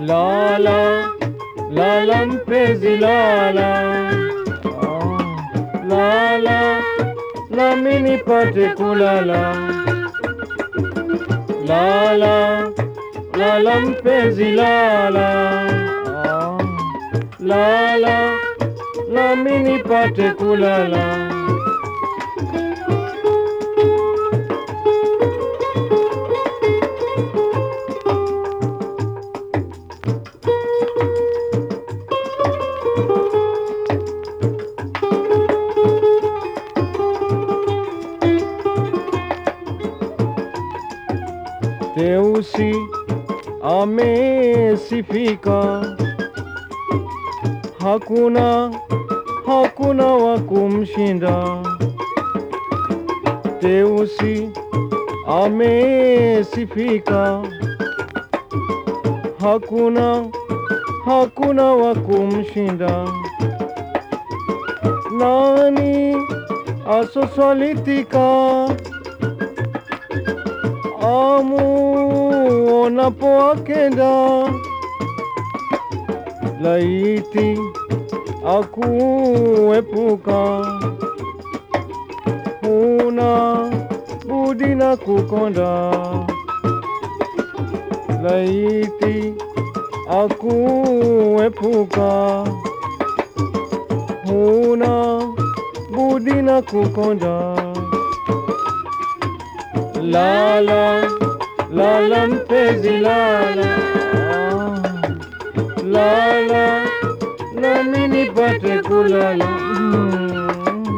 Lala, lala mpenzi lala, ah, lala nami nipate kulala. Lala, lala mpenzi lala, ah, lala nami nipate kulala. Teusi amesifika, hakuna hakuna wa kumshinda. Teusi amesifika, hakuna hakuna wa kumshinda. Nani asoswalitika amuonapo akenda, laiti akuepuka, huna budi na kukonda, laiti akuepuka, huna budi na kukonda. Lala, lala mpenzi lala, ah, lala nami nipate kulala. Mm.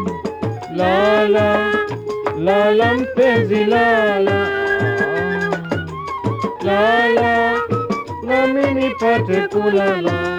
Lala, lala mpenzi lala, ah, lala nami nipate kulala.